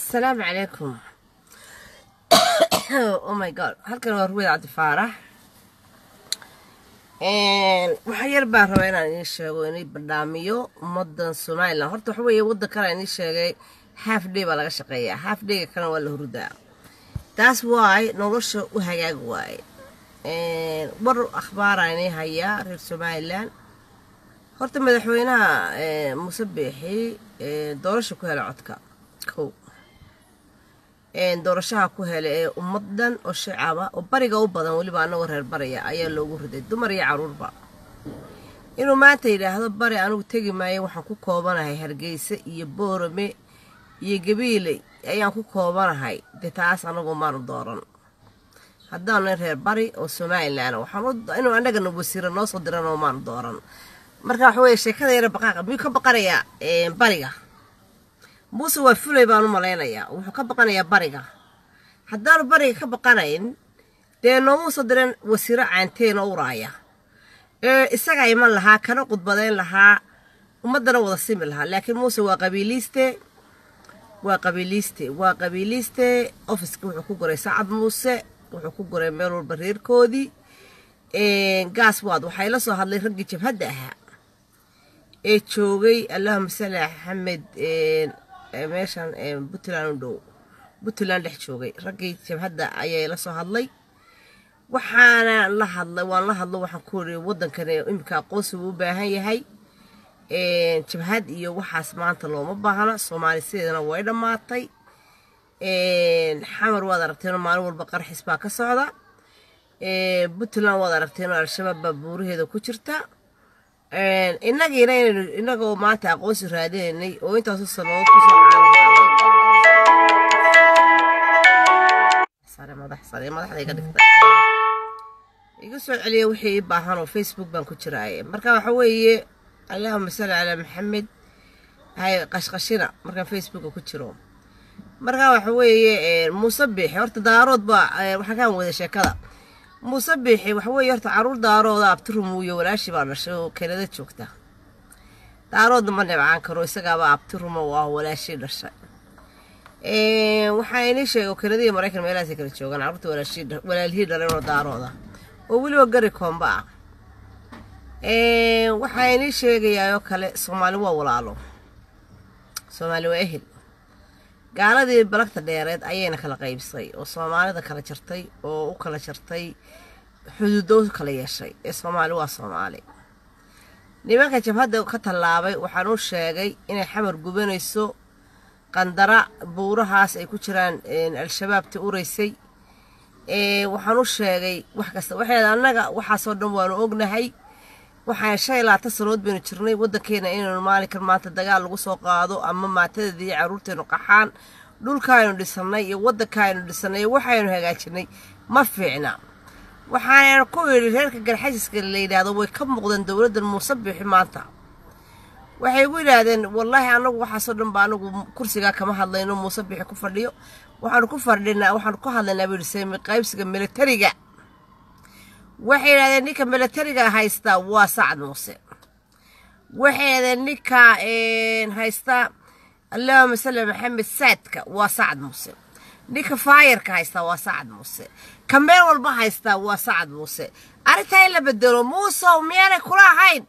asalaamu calaykum oh my god halkan waa ruweyd cabdi faarax waxaa yar baan rabaa inaan idiin sheego inay badhaamiyo ummadan somalilan horta waxa weeye waddan kale idiin sheegay half day baa laga shaqeeyaa half dayga kalena waa la hurdaa taas waay nolosha u hagaag waaye war akhbaaraa inay hayaa reer somalilan horta madaxweynaha muuse biixi doorasha ku hela codka kow doorashaha ku helay ee ummadan oo shacaba oo bariga u badan weliba anagoo reer baraya ayaa loogu riday dumar iyo caruurba inuu maanta yidhaahdo bari anigu tegi maayo waxaan ku koobanahay hargeysa iyo boorame iyo gabiiley ayaan ku koobanahay dee taas anagu maanu dooran haddaanu reer bari oo somalilan waxaan inuu annagana wasiira noo soo diran oo maanu dooran marka waxa weye sheekada yara baqaaqa miyuu ka baqanayaa bariga muuse waa fulay baan u malaynayaa wuxuu ka baqanayaa bariga haddaanu bariga ka baqanayn dee noomuu soo diran wasiiro caanteena uraaya ee isagaa iman lahaa kana qudbadayn lahaa ummaddana wada simi lahaa laakiin muuse waa qabiiliiste waa qabiiliiste waa qabiiliiste ofiska wuxuu ku goray sacad muuse wuxuu ku goray meel walba reerkoodii gaas waad waxay la soo hadlay raggii jabhadda ahaa ee joogay allahuma sali axamed meeshan puntland u dhow puntland dhex joogay raggii jabhadda ayay la soo hadlay waxaana la hadlay waan la hadlo waxaan ku iri waddankan iminka aqoonsigu u baahan yahay jabhad iyo waxaas maanta looma baahna soomaali sideedana way dhammaatay xamar waad aragteenoo maalin walba qarxis baa ka socda puntland waad aragteenoo al-shabaab baa buuraheeda ku jirta inagiina inaynu inagoo maanta aqoonsi raadinaynay oo intaasu sanood kusoo iga soo celiya wixii ii baahan oo facebook baan ku jiraaye marka waxa weeye allahuma salli calaa maxamed hay qashqashina markaan facebooka ku jiro marka waxa weeye muuse biixi horta daarood baa waxaa kaan wada sheekada muuse biixi waxa weeye horta caruur daarooda abtirumuuyo walaashii baa dhashay oo kanada joogta daaroodna ma nibcaan karo isagaaba abtiruma oo ah walaashii dhashay waxaa inii sheegay kanada iyo maraykan meelahaasay kala joogaan carruurta walaalihii dhaleen oo daarooda oo weliba gari koomba ah waxaa inii sheegayaayoo kale soomaali waa walaalo soomaali waa ehel gaaladii balagta dheereed ayayna kala qaybsay oo soomaalida kala jartay oo u kala jartay xuduudo kala yeeshay ee soomaali waa soomaali nimanka jabhadda ka tallaabay waxaan u sheegay inay xamar gubanayso qandara buurahaas ay ku jiraan al-shabaabta uraysay waxaan u sheegay wax kasta waxay annaga waxaasoo dhan waanu ognahay waxaan shan iyo labaatan sanood baynu jirnay waddankeena inaynu maalinkan maanta dagaal lagu soo qaado ama maatadeeda iyo carruurteenu qaxaan dhulkaaynu dhisannay iyo waddankaaynu dhisannay iyo waxaynu hagaajinay ma fiicna waxaana ku yidhi reerka garxasiska la yidhaahdo way ka muuqdeen dowladdan muuse biixi maanta waxay igu yidhaahdeen wallaahi annagu waxaasoo dhan ba anagu kursigaa kama hadlayno muuse biixi ku fadhiyo waxaanu ku fadhinaa waxaanu ku hadlaynaa buu yidhi seemi qaybsiga militariga waxay yidhahdeen ninka milatariga haystaa waa sacad muuse waxay yidhahdeen ninka haystaa allahuma salli maxamed saadka waa sacad muuse ninka faayarka haystaa waa sacad muuse ka meel walba haystaa waa sacad muuse arrintaa in la bedelo muusow miyaanay kula ahayn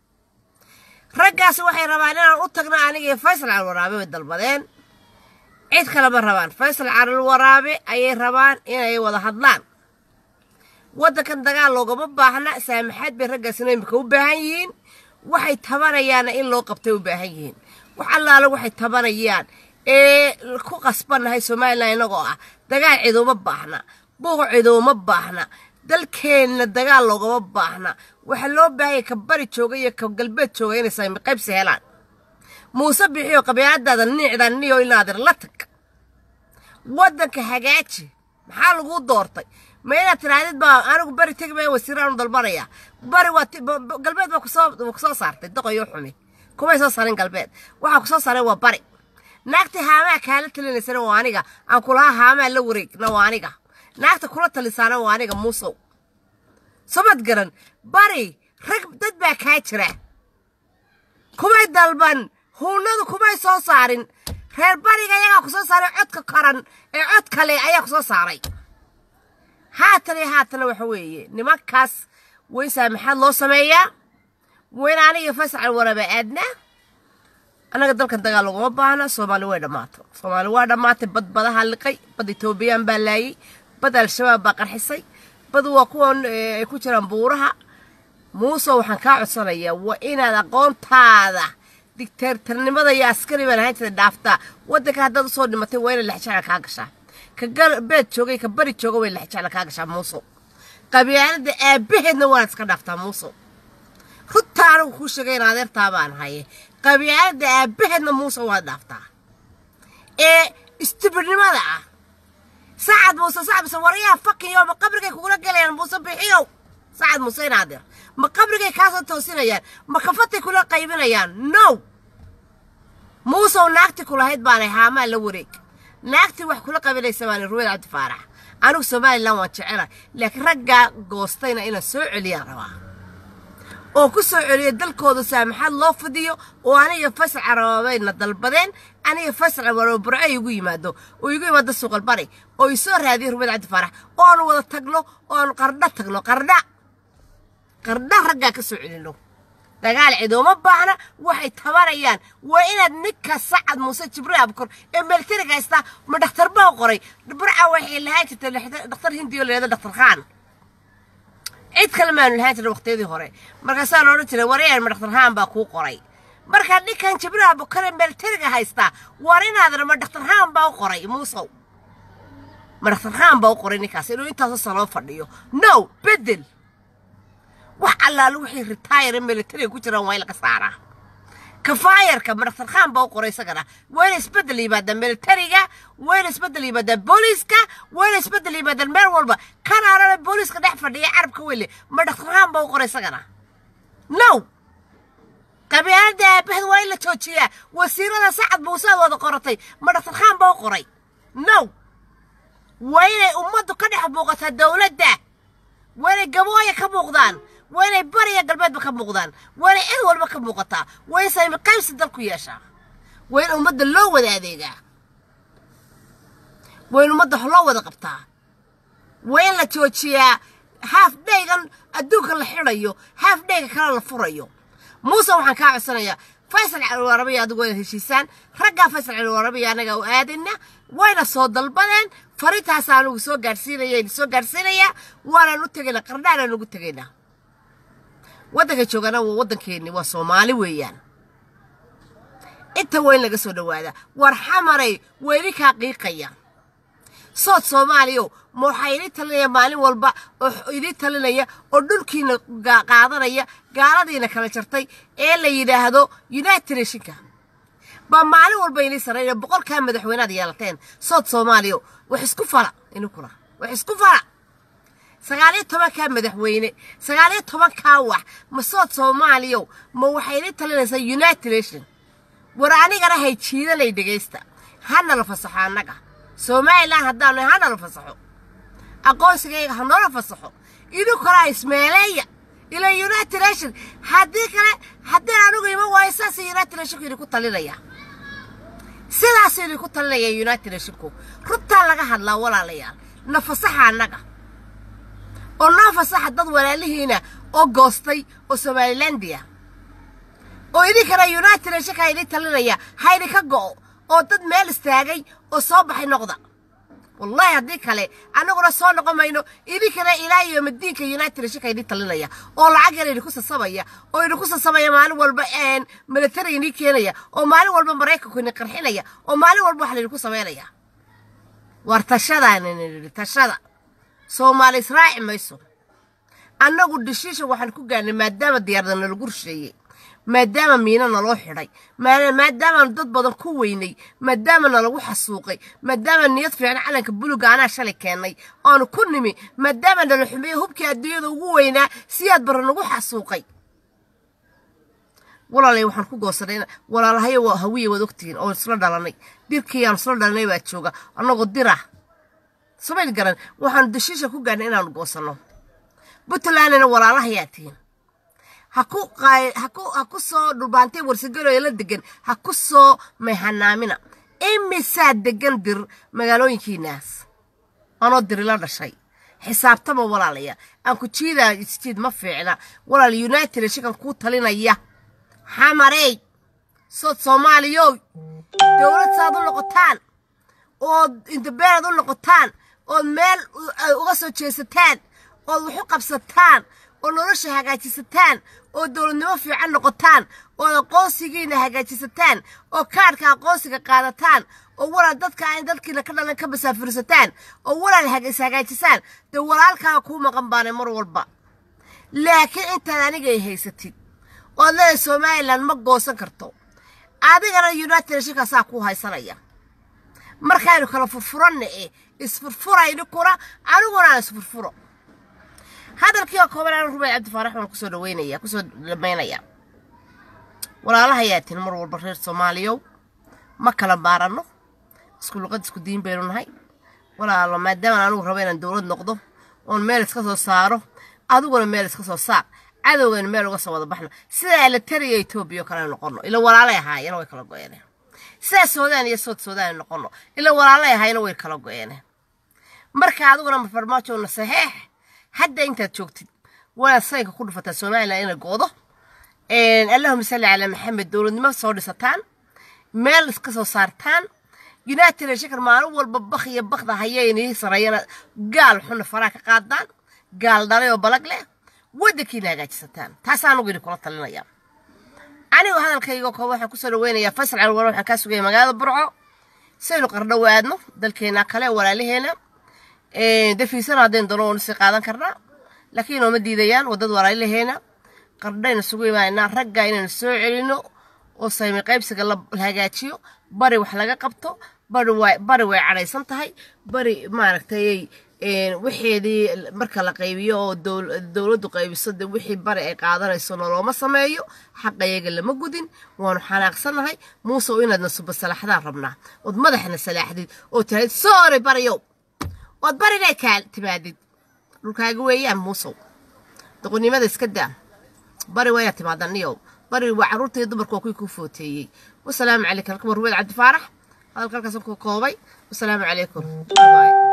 raggaas waxay rabaan inaan u tagno aniga iyo faysal calwaraabe bay dalbadeen cid kale ma rabaan faysal calwaraabe ayay rabaan inay wada hadlaan waddankan dagaal loogama baahna saamaxaad bay raggaasina imika u baahan yihiin waxay tabanayaanna in loo qabtay u baahan yihiin wax allaale waxay tabanayaan ee ku qasbannahay somalilan innagoo ah dagaal ciduuma baahna buuq ciduuma baahna dalkeenna dagaal loogama baahna waxaa loo baahanya ka bari jooga iyo ka galbeed jooga inay saami qaybsi helaan muuse bixiyo qabiiladaada niicda niyo inaadir la tag waddanka hagaaji maxaa laguu doortay ma inaad tirahdid baa anigu bari tegi maya wasiiraanu dalbanaya bari waa galbeed baa kusoo kusoo saartay doqoyo xumi kumay soo saarin galbeed waxaa kusoo saaray waa bari naagta haamaa kaala talinaysana waa aniga aan kulaha haamaa la wareegna waa aniga naagta kula talisaana waa aniga muusow somad garan bari rag dad baa kaa jira kumay dalban huunadu kumay soo saarin reer bariga ayagaa ku soo saaray codka koran ee cod kale ayaa ku soo saaray haatan iyo haatana waxa weeye nimankaas wayn saamaxaad loo sameeyaa wayn aniga fasacal waraba aadna annaga dalkan dagaal laguma baahna soomaali way dhammaato soomaali waa dhammaatay bad badaha liqay bad etoobiyaan baa laayay bad al-shabaab baa qarxisay bad waa kuwan ay ku jiraan buuraha muuse waxaan kaa codsanayaa waa inaad aqoontaada digteertarnimada iyo askari baan ahayn jirta dhaaftaa waddanka haddaad usoo dhimatay waa inaad lexjecla kaa gashaa ka beed joogay ka bari jooga way lexjecla kaa gashaa muuso qabyaalada aabbaheedna waanaad iska dhaaftaa muuso runtaa anigu kuu sheegay in adeertaa baan haye qabyaalada aabbaheedna muuse waad dhaaftaa ee istibirnimada ah sacad muuse sacad muuse waryaha fakiyo ma qabrigay kugula gelayaan muuse bixiyow sacad muuse inaadir ma qabrigay kaasoo toosinayaan ma kafatay kula qaybinayaan no muusow naagti kulahayd baanay haamaa la wareeg naagtii wax kula qabanaysa baana ruweyd cabdi faarax anigu somalilan waan jecela laakiin raggaa goostayna inaan soo celiyaan rabaa oo ku soo celiyo dalkooda saamaxaad loo fidiyo oo aniga fasal carababayna dalbadeen aniga fasal caraba burco igu yimaado oo igu yimaado suuqalbari oo isoo raadiyo ruweyd cabdi faarax oo aanu wada tagno oo aanu qardha tagno qardha qardha raggaa ka soo celino dagaal cidooma baahna waxay tabanayaan waa inaad ninka sacad muuse jibriil abkor ee meeltariga haystaa ma dhakhtar baa qoray burca waxay lahaan jirtay dhakhtar hindiyo leeda dhakhtar khaan cid kale maanu lahaan jiray waqtiyadii hore markaasaa la odhan jiray warayaan ma dhakhtar khaan baa kuu qoray markaa ninkan jibriil abukor ee meeltariga haystaa war inaadana ma dhakhtar khaan baa u qoray muusow ma dhakhtar khaan baa u qoray ninkaas inuu intaasoo saloo fadhiyo no bedel wax allaale wixii ritaayare militariga ku jiraan waa in laga saaraa kafaayarka madhaktar khaan baa u qoray isagana waa ina isbeddel yimaadaan militariga waa ina isbeddel yimaadaan booliiska waa ina isbeddel yimaadaan meel walba kan arana booliiska dhex fadhiya carabka wele madhaktar khaan baa u qoray isagana no qabyaalada aabaheed waa in la joojiyaa wasiirada sacad muusead wada qoratay madhaktar khaan baa u qoray no waa inay ummaddu ka dhex muuqataa dowladda waa inay gabooya ka muuqdaan waa inay bariya galbeedba ka muuqdaan waa inay cid walba ka muuqataa waa in saymi qaybsi dalku yeeshaa waa in ummadda loo wada adeegaa waa in ummadda loo wada qabtaa waa in la joojiyaa haaf dhaygan adduunka la xidhayo haaf dhayga kale la furayo muuse waxaan kaa codsanayaa faysal caliwarabiya adigu wayna heshiisaan raggaa faysal caliwarabiya anaga u aadayna wayna soo dalbadeen farintaas anugu soo gaadhsiinaya idin soo gaadhsiinayaa waanaan u tegaynaa qardhaanaan ugu tegaynaa waddanka joogana waa waddankeenni waa soomaali weeyaan inta weyn laga soo dhowaadaa war xamaray weyni kaa qiiqaya sood soomaaliyo ma waxaa idin talinaya maalin walba oo idin talinaya oo dhulkiina qaadanaya gaaladiina kala jartay ee la yidhaahdo united nationka baa maalin walba idin sarreynaya boqolkaa madaxweynead yeelateen sood soomaaliyo wax isku fala ininkuna wax isku fala sagaaliyo tobankaa madaxweyne sagaaliyo tobankaa wax ma sood soomaaliyo ma waxay idin talinaysaa united nation war anigana hay jiidanay dhegaysta hana la fasaxo annaga somalilan haddaanu hana la fasaxo aqoonsigayga ha noola fasaxo idinkuna ismeeleeya ila united nation haddii kale haddii anigu ima waayo saas united nationku idinku talinaya sidaas idinku talinaya united nationku runtaa laga hadlaa walaalayaal na fasaxa annaga oo noo fasaxa dad walaalihiina oo goostay oo somalilandia oo idinkana united nationka idin talinaya ha idinka go'o oo dad meel istaagay oo soo baxay noqda wallahi haddii kale annaguna soo noqon mayno idinkana ilaa iyo madiinka united nationka idin talinaya oo lacag yar idinku sasabaya oo idinku sasabaya maalin walba military idin keenaya oo maalin walba maraykanku idin qarxinaya oo maalin walba wax laydinku samaynaya war tashadaanini tashada soomaali israaci mayso annagu dhishiisha waxaan ku gaarnay maadaama diyaarada nalagu rusheeyey maadaama miina naloo xidhay maadaamaanu dad badan ku weynay maadaama nalagu xasuuqay maadaama niyad fiican calanka buluga anaa shalay keennay oanu ku nimi maadaama nala xumeeye hubkii adduunyada ugu weynaa siyaad barra nagu xasuuqay walaalay waxaan ku goosanay walaalahayo waa hawiye waad ogtihiin oo isla dhalanay dirkiiyaanu isla dhalanay baa jooga annagoo dirah samayl garan waxaanu dashiisha ku gaarnay inaanu goosanno puntlandna walaalahayaa tihiin ha ku soo dhulbaantay warsigalo ee la degan ha ku soo mayhanaamina imisaa degan dir magaalooyinkiinaas anoo dirila dhashay xisaabtama walaalaya aan ku jiidaa isjiid ma fiicna walaal united shikan kuu talinaya xamarey sood soomaaliyow dowlad saad u noqotaan ood indabeenad u noqotaan ood meel uga soo jeesataan ood wax u qabsataan oo nolosha hagaajisataan oo dowladnimo fiican noqotaan ood aqoonsigiina hagaajisataan oo kaadhka aqoonsiga qaadataan oo walaal dadka aan dadkiina ka dhalan ka masaafursataan oo walaal is hagaajisaan dee walaalkaa kuu maqan baanay mar walba laakiin intaad aniga ay haysatid ood leedahay somalilan ma goosan karto adigana united shirkaasaa kuu haysanaya markaaynu kala furfuranna e isfurfurayni kuna aniguna aan isfurfuro hadalkii oo kooban aan rubay cabdifaarax waan kusoo dhaweynaya kusoo dhamaynaya walaalahayaa tin mar walba reer soomaaliyow ma kala maaranno isku luqad isku diin baynu nahay walaalo maadaama anigu rabo inaan dowlad noqdo oon meel iska soo saaro adiguna meel iska soo saar cadowgaynu meel uga soo wada baxno sida elatariya etoobiya oo kale noqono ila walaalay ahaayena way kala go-een sidaa suudaan iyo sood suudaan noqono ila walaalay ahaayena way kala go-een marka adiguna mafarmaajowna saxeex hadda intaad joogtid wanaad sayka ku dhufataa somalilan inay go-do allahuma salli calaa maxamed dowladnimo soo dhisataan meel iska soo saartaan united shakar maalin walba bak iyo bakda hayaynii sareeyana gaal xuna faraa ka qaadaan gaal dhalay oo balag leh waddankiina hagaajisataan taasaan anugu idin kula talinaya anigu hadalkayga kooba waxaan kusoo dhaweynayaa faysal calwar waxaan kaa sugaya magaalada burco saynu qardhow aadno dalkeena kale walaalaheena dafiisana haddaynu doono waanu sii qaadan karnaa laakiin ooma diidayaan waddad walaalaheena qardhayna sugu imaanaa ragga inaynu soo celino oo saymi qaybsiga la hagaajiyo bari wax laga qabto bari way bari way cadhaysan tahay bari maaragtay wixeedii marka la qaybiyo oo dowladdu qaybiso de wixii bari ay qaadanayso nolooma sameeyo xaqayaga lama gudin waanu xanaaqsannahay muuse oo inaadna suba salaaxdaan rabnaa ood madaxna salaaxdid oo tirayd soore bariyow ood barina kaa timaadid dhulkaaga weeyaan muusow doqonnimada iska daa bari waa inaad timaadan niyow bari waa carruurta iyo dumarka waa kuwii kuu footeeyey wasalaamu calaykum halka warweed cabdifaarax hadalka halkaas ku koobay wasalaamu calaykum